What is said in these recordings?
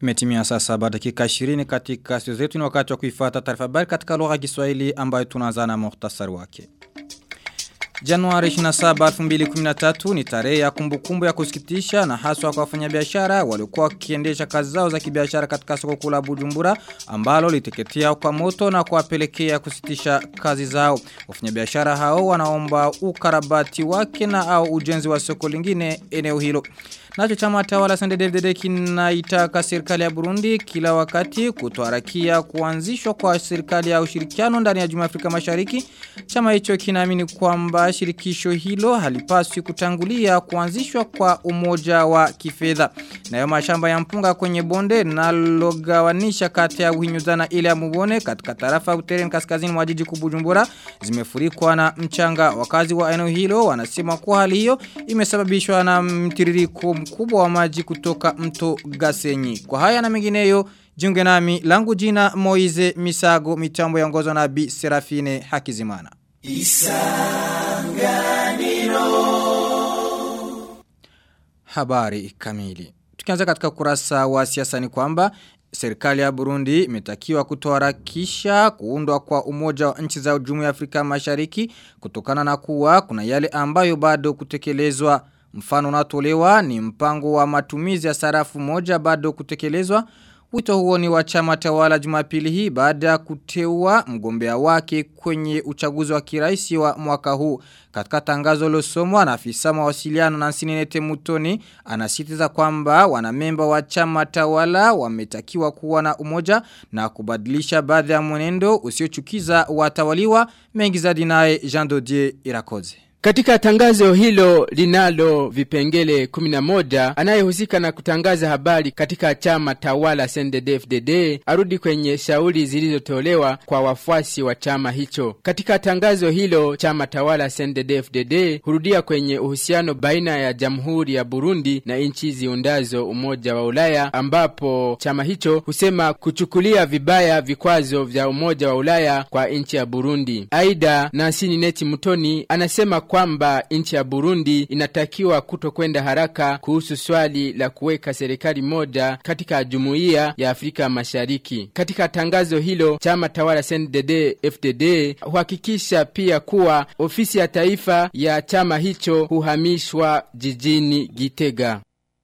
Imetimia saa saba dakika 20 katika studio zetu ni wakati wa kuifuata taarifa habari katika lugha ya Kiswahili ambayo tunaanza na muhtasari wake. Januari 27 2013 ni tarehe ya kumbukumbu ya kusikitisha na haswa kwa wafanyabiashara waliokuwa wakiendesha kazi zao za kibiashara katika soko kuu la Bujumbura ambalo liteketea kwa moto na kuwapelekea kusitisha kazi zao. Wafanyabiashara hao wanaomba ukarabati wake na au ujenzi wa soko lingine eneo hilo. Nacho chama tawala CNDD-FDD kinaitaka serikali ya Burundi kila wakati kutoharakia kuanzishwa kwa serikali ya ushirikiano ndani ya Jumuiya ya Afrika Mashariki. Chama hicho kinaamini kwamba shirikisho hilo halipaswi kutangulia kuanzishwa kwa umoja wa kifedha. Nayo mashamba ya mpunga kwenye bonde nalogawanisha kati ya Uhinyuzana ile ya Mubone katika tarafa Uteren kaskazini mwa jiji Kubujumbura zimefurikwa na mchanga. Wakazi wa eneo hilo wanasema kuwa hali hiyo imesababishwa na mtiririko mkubwa wa maji kutoka mto Gasenyi. Kwa haya na mengineyo jiunge nami langu jina Moize Misago mitambo ya ngozo na Bi Serafine Hakizimana. Isanganiro Habari kamili. Tukianza katika kurasa wa siasa ni kwamba Serikali ya Burundi imetakiwa kutoharakisha kuundwa kwa umoja wa nchi za Jumuiya ya Afrika Mashariki kutokana na kuwa kuna yale ambayo bado kutekelezwa Mfano unatolewa ni mpango wa matumizi ya sarafu moja bado kutekelezwa. Wito huo ni wa chama tawala jumapili hii baada ya kuteua mgombea wake kwenye uchaguzi wa kiraisi wa mwaka huu. Katika tangazo losomwa na afisa mawasiliano na Sinete Mutoni anasitiza kwamba wanamemba wa chama tawala wametakiwa kuwa na umoja na kubadilisha baadhi ya mwenendo usiochukiza watawaliwa mengi zaidi naye Jean Dodier Irakoze. Katika tangazo hilo linalo vipengele 11 anayehusika na kutangaza habari katika chama tawala CNDD-FDD arudi kwenye shauri zilizotolewa kwa wafuasi wa chama hicho. Katika tangazo hilo chama tawala CNDD-FDD hurudia kwenye uhusiano baina ya Jamhuri ya Burundi na nchi ziundazo Umoja wa Ulaya ambapo chama hicho husema kuchukulia vibaya vikwazo vya Umoja wa Ulaya kwa nchi ya Burundi. Aida Nasini Neti Mutoni anasema kwamba nchi ya Burundi inatakiwa kutokwenda haraka kuhusu swali la kuweka serikali moja katika jumuiya ya Afrika Mashariki. Katika tangazo hilo, chama tawala CNDD FDD huhakikisha pia kuwa ofisi ya taifa ya chama hicho huhamishwa jijini Gitega.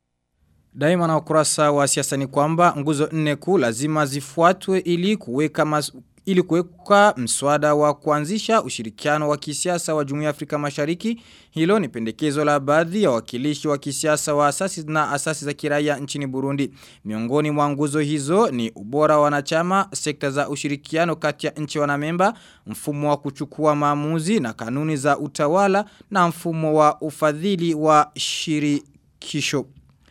Daima na ukurasa wa siasa ni kwamba nguzo nne kuu lazima zifuatwe ili kuweka mas ili kuweka mswada wa kuanzisha ushirikiano wa kisiasa wa Jumuiya ya Afrika Mashariki. Hilo ni pendekezo la baadhi ya wakilishi wa kisiasa wa asasi na asasi za kiraia nchini Burundi. Miongoni mwa nguzo hizo ni ubora wa wanachama, sekta za ushirikiano kati ya nchi wanamemba, mfumo wa kuchukua maamuzi na kanuni za utawala na mfumo wa ufadhili wa shirikisho.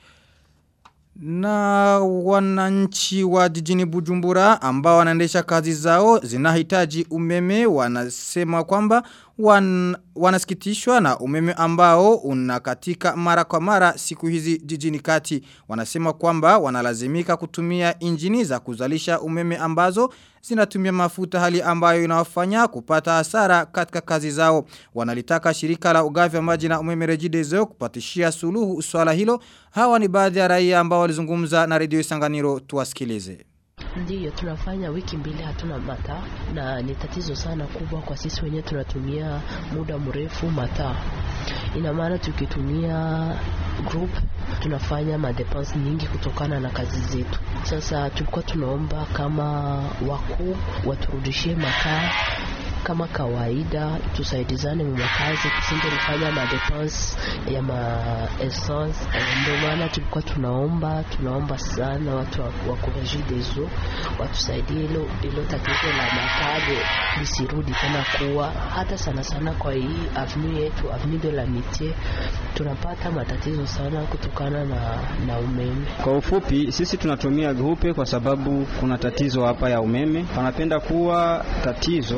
Na wananchi wa jijini Bujumbura ambao wanaendesha kazi zao zinahitaji umeme wanasema kwamba wan, wanasikitishwa na umeme ambao unakatika mara kwa mara siku hizi jijini kati. Wanasema kwamba wanalazimika kutumia injini za kuzalisha umeme ambazo zinatumia mafuta hali ambayo inawafanya kupata hasara katika kazi zao. Wanalitaka shirika la ugavi wa maji na umeme rejidezo kupatishia suluhu swala hilo. Hawa ni baadhi ya raia ambao walizungumza na redio Isanganiro tuwasikilize. Ndiyo, tunafanya wiki mbili hatuna mataa na ni tatizo sana kubwa kwa sisi wenyewe. Tunatumia muda mrefu mataa, ina maana tukitumia group tunafanya madepense nyingi kutokana na kazi zetu. Sasa tulikuwa tunaomba kama wakuu waturudishie mataa kama kawaida, tusaidizane mu makazi, tusingelifanya madepense ya ma essence. Ndio maana tulikuwa tunaomba tunaomba sana watu wa kureji dezo watusaidie hilo hilo tatizo la makade lisirudi tena kuwa hata sana sana kwa hii avenue yetu avenue de l'amitié tunapata matatizo sana kutokana na, na umeme. Kwa ufupi, sisi tunatumia grupe kwa sababu kuna tatizo hapa ya umeme. Panapenda kuwa tatizo mara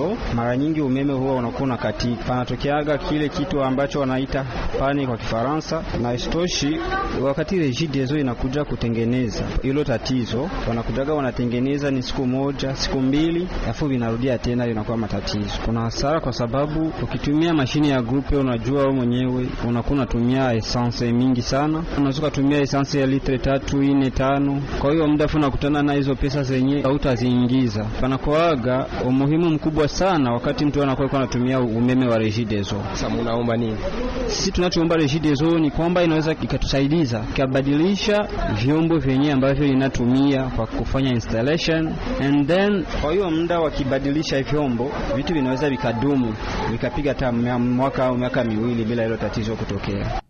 mara nyingi umeme huwa unakuwa unakatika, panatokeaga kile kitu ambacho wanaita pani kwa Kifaransa, na istoshi wakati Regideso inakuja kutengeneza hilo tatizo, wanakujaga wanatengeneza ni siku moja siku mbili, afu vinarudia tena, inakuwa matatizo. Kuna hasara kwa sababu ukitumia mashine ya grupe, unajua wewe mwenyewe unakuwa unatumia essence mingi sana, unaweza kutumia essence ya litre tatu ine tano. Kwa hiyo muda unakutana na hizo pesa zenye hautaziingiza. Panakuaga umuhimu mkubwa sana wakati mtu anakuwa anatumia umeme wa Regideso. Sasa munaomba nini? Sisi tunachoomba Regideso ni kwamba inaweza ikatusaidiza ikabadilisha vyombo vyenye ambavyo inatumia kwa kufanya installation and then, kwa hiyo muda wakibadilisha vyombo, vitu vinaweza vikadumu vikapiga hata mwaka au miaka miwili bila hilo tatizo kutokea.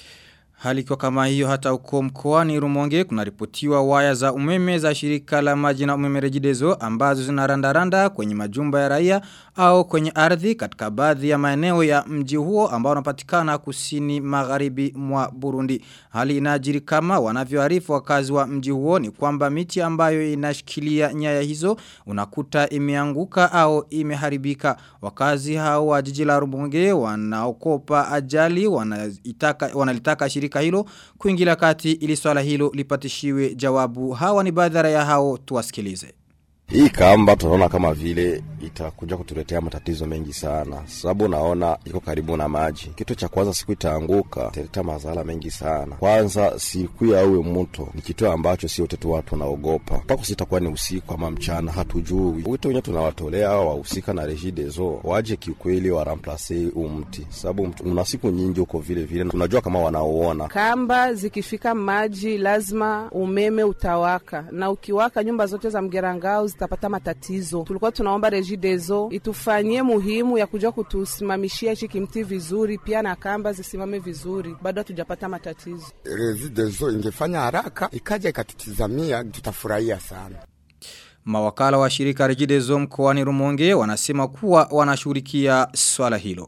Hali kwa kama hiyo hata uko mkoani Rumonge kunaripotiwa waya za umeme za shirika la maji na umeme rejidezo ambazo zinarandaranda kwenye majumba ya raia au kwenye ardhi katika baadhi ya maeneo ya mji huo ambao unapatikana kusini magharibi mwa Burundi. Hali inajiri kama wanavyoarifu wakazi wa mji huo ni kwamba miti ambayo inashikilia nyaya hizo unakuta imeanguka au imeharibika. Wakazi hao wa jiji la Rumonge wanaokopa ajali wanaitaka wanalitaka shirika hilo kuingilia kati ili swala hilo lipatishiwe jawabu. Hawa ni baadhi ya hao tuwasikilize. Hii kamba tunaona kama vile itakuja kutuletea matatizo mengi sana, sababu naona iko karibu na maji. Kitu cha kwanza, siku itaanguka italeta madhara mengi sana. Kwanza siku ya uwe mto ni kitu ambacho sio tetu watu wanaogopa, mpaka sitakuwa ni usiku ama mchana, hatujui. Wito wenyewe tunawatolea hao wahusika na Regideso waje kiukweli, waramplase huu mti, sababu una siku nyingi huko vile vile, tunajua kama wanaoona kamba zikifika maji lazima umeme utawaka, na ukiwaka nyumba zote za Mgerangao zitapata matatizo. Tulikuwa tunaomba Regideso itufanyie muhimu ya kuja kutusimamishia hichi kimti vizuri, pia na kamba zisimame vizuri, bado hatujapata matatizo. Regideso ingefanya haraka ikaja ikatutizamia, tutafurahia sana. Mawakala wa shirika Regideso mkoani Rumonge wanasema kuwa wanashughulikia swala hilo.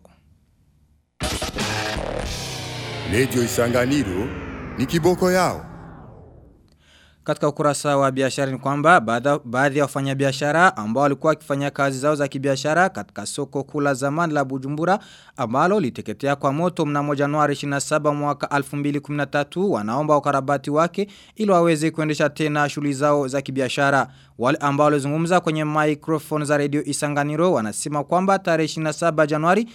Redio Isanganiro ni kiboko yao. Katika ukurasa wa biashara ni kwamba baadhi ya wafanyabiashara ambao walikuwa wakifanya kazi zao za kibiashara katika soko kula zamani la Bujumbura ambalo liteketea kwa moto mnamo Januari 27 mwaka 2013 wanaomba ukarabati wake ili waweze kuendesha tena shughuli zao za kibiashara. Wale ambao walizungumza kwenye microphone za Radio Isanganiro wanasema kwamba tarehe 27 Januari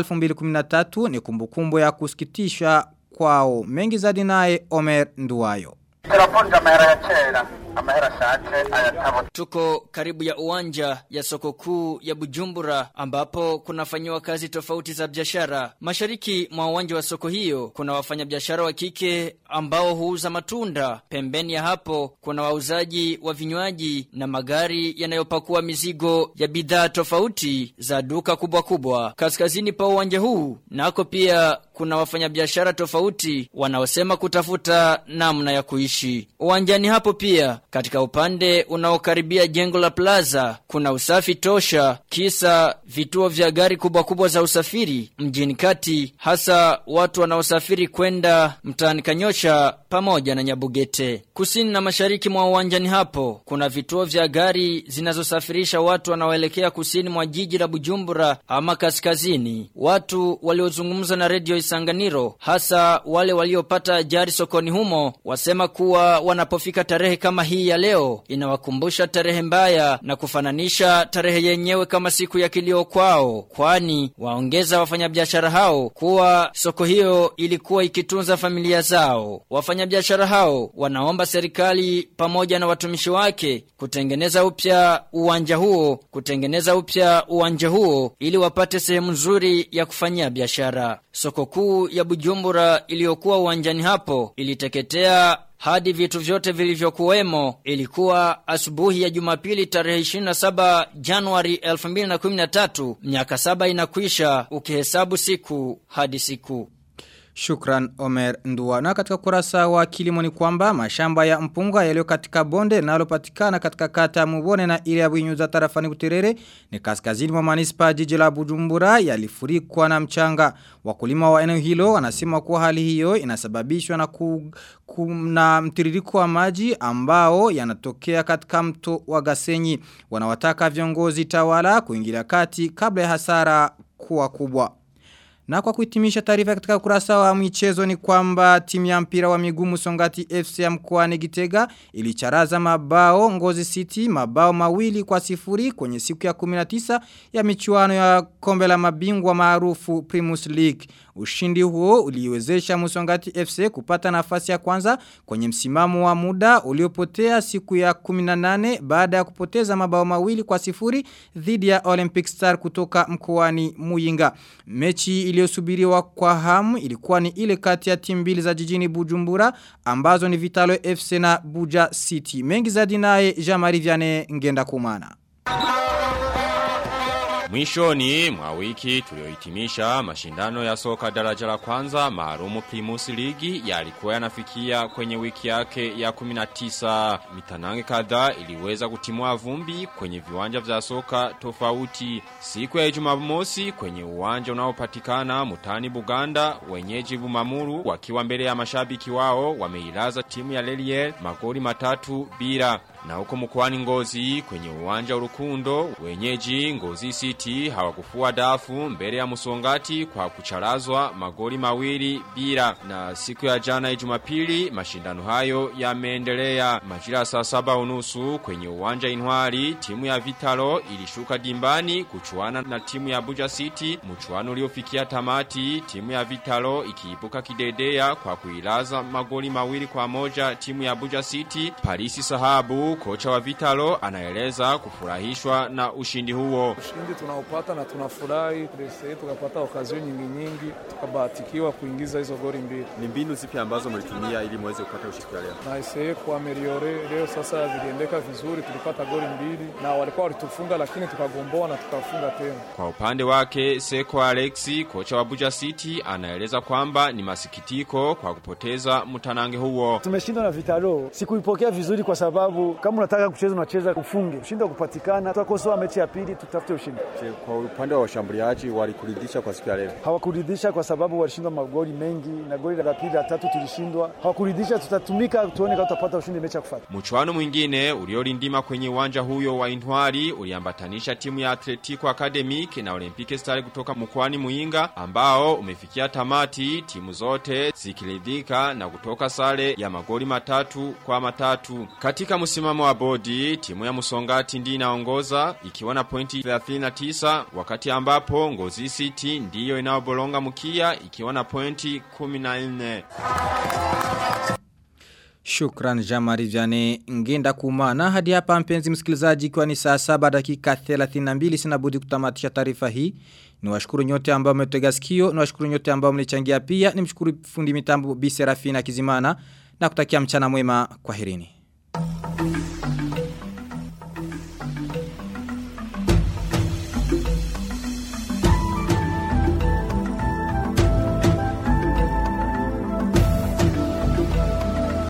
2013 ni kumbukumbu ya kusikitisha kwao. Mengi zaidi naye Omer Nduwayo. Turaponja amahera ya kera amahera ashaje ayatabo Tuko karibu ya uwanja ya soko kuu ya Bujumbura ambapo kunafanyiwa kazi tofauti za biashara. Mashariki mwa uwanja wa soko hiyo kuna wafanyabiashara wa kike ambao huuza matunda. Pembeni ya hapo kuna wauzaji wa vinywaji na magari yanayopakua mizigo ya bidhaa tofauti za duka kubwa kubwa. Kaskazini pa uwanja huu nako pia kuna wafanyabiashara tofauti wanaosema kutafuta namna ya kuishi. Uwanjani hapo pia katika upande unaokaribia jengo la plaza kuna usafi tosha kisa vituo vya gari kubwa kubwa za usafiri mjini kati hasa watu wanaosafiri kwenda mtaani Kanyosha pamoja na Nyabugete. Kusini na mashariki mwa uwanjani hapo kuna vituo vya gari zinazosafirisha watu wanaoelekea kusini mwa jiji la Bujumbura ama kaskazini. Watu waliozungumza na redio Isanganiro hasa wale waliopata ajali sokoni humo wasema kuwa wanapofika tarehe kama hii ya leo inawakumbusha tarehe mbaya na kufananisha tarehe yenyewe kama siku ya kilio kwao, kwani waongeza wafanyabiashara hao kuwa soko hiyo ilikuwa ikitunza familia zao. Wafanyabiashara hao wanaomba serikali pamoja na watumishi wake kutengeneza upya uwanja huo, kutengeneza upya uwanja huo ili wapate sehemu nzuri ya kufanyia biashara. Soko kuu ya Bujumbura iliyokuwa uwanjani hapo iliteketea hadi vitu vyote vilivyokuwemo ilikuwa asubuhi ya Jumapili tarehe 27 Januari 2013 miaka saba inakwisha ukihesabu siku hadi siku Shukran Omer Ndua. Na katika kurasa wa kilimo ni kwamba mashamba ya mpunga yaliyo katika bonde linalopatikana katika kata ya Mubone na ile ya Buinyuza tarafani Buterere ni kaskazini mwa manispa jiji la Bujumbura yalifurikwa na mchanga. Wakulima wa eneo hilo wanasema kuwa hali hiyo inasababishwa na ku, ku, na mtiririko wa maji ambao yanatokea katika mto wa Gasenyi. Wanawataka viongozi tawala kuingilia kati kabla ya hasara kuwa kubwa. Na kwa kuhitimisha taarifa katika ukurasa wa michezo ni kwamba timu ya mpira wa miguu Musongati FC ya mkoani Gitega ilicharaza mabao Ngozi City mabao mawili kwa sifuri kwenye siku ya 19 ya michuano ya kombe la mabingwa maarufu Primus League. Ushindi huo uliwezesha Musongati FC kupata nafasi ya kwanza kwenye msimamo wa muda uliopotea siku ya 18 baada ya kupoteza mabao mawili kwa sifuri dhidi ya Olympic Star kutoka mkoani Muyinga. Mechi iliyosubiriwa kwa hamu ilikuwa ni ile kati ya timu mbili za jijini Bujumbura ambazo ni Vitalo FC na Buja City. Mengi zaidi naye Jean-Marie Vianney ngenda kumana. Mwishoni mwa wiki tuliohitimisha mashindano ya soka daraja la kwanza maarumu Primus Ligi yalikuwa yanafikia kwenye wiki yake ya 19 mitanange kadhaa iliweza kutimua vumbi kwenye viwanja vya soka tofauti siku ya Jumamosi kwenye uwanja unaopatikana Mutani Buganda wenyeji Bumamuru wakiwa mbele ya mashabiki wao wameilaza timu ya Lelier magoli matatu bila na huko mkoani Ngozi kwenye uwanja urukundo wenyeji Ngozi City hawakufua dafu mbele ya Musongati kwa kucharazwa magoli mawili bila na siku ya jana ya Jumapili mashindano hayo yameendelea majira saa saba unusu kwenye uwanja Inwari timu ya Vitalo ilishuka dimbani kuchuana na timu ya Buja City mchuano uliofikia tamati timu ya Vitalo ikiibuka kidedea kwa kuilaza magoli mawili kwa moja timu ya Buja City Parisi Sahabu kocha wa Vitalo anaeleza kufurahishwa na ushindi huo. Ushindi tunaopata na tunafurahi prese tukapata okazio nyingi nyingi tukabahatikiwa kuingiza hizo goli mbili. Ni mbinu zipi ambazo mlitumia ili muweze kupata ushindi leo? Na isee kwa meliore leo sasa viliendeka vizuri, tulipata goli mbili na walikuwa walitufunga, lakini tukagomboa na tukafunga tena. Kwa upande wake Seko Alexi kocha wa Buja City anaeleza kwamba ni masikitiko kwa kupoteza mtanange huo. Tumeshindwa na Vitalo, sikuipokea vizuri kwa sababu kama unataka kucheza unacheza ufunge. Ushindi wa kupatikana, tutakosoa mechi ya pili tutafute ushindi. Je, kwa upande wa washambuliaji walikuridhisha kwa siku ya leo? Hawakuridhisha kwa sababu walishindwa magoli mengi na goli la pili la tatu tulishindwa. Hawakuridhisha, tutatumika tuone kama tutapata ushindi mechi ya kufuata. Mchuano mwingine uliolindima kwenye uwanja huyo wa Intwari uliambatanisha timu ya Atletico Academic na Olympique Stars kutoka mkoani Muinga ambao umefikia tamati timu zote zikiridhika na kutoka sare ya magoli matatu kwa matatu. Katika msimamo wa bodi, timu ya Musongati ndi inaongoza ikiwa na pointi 39 wakati ambapo Ngozi City ndiyo inaobolonga mkia ikiwa na pointi 14. Shukran Jamari Jane ngenda kumana hadi hapa mpenzi msikilizaji kwa ni saa saba dakika 32 sina budi kutamatisha taarifa hii ni washukuru nyote ambao mmetega sikio ni washukuru nyote ambao mlichangia pia ni mshukuru fundi mitambo Bi Serafina Kizimana na kutakia mchana mwema kwaherini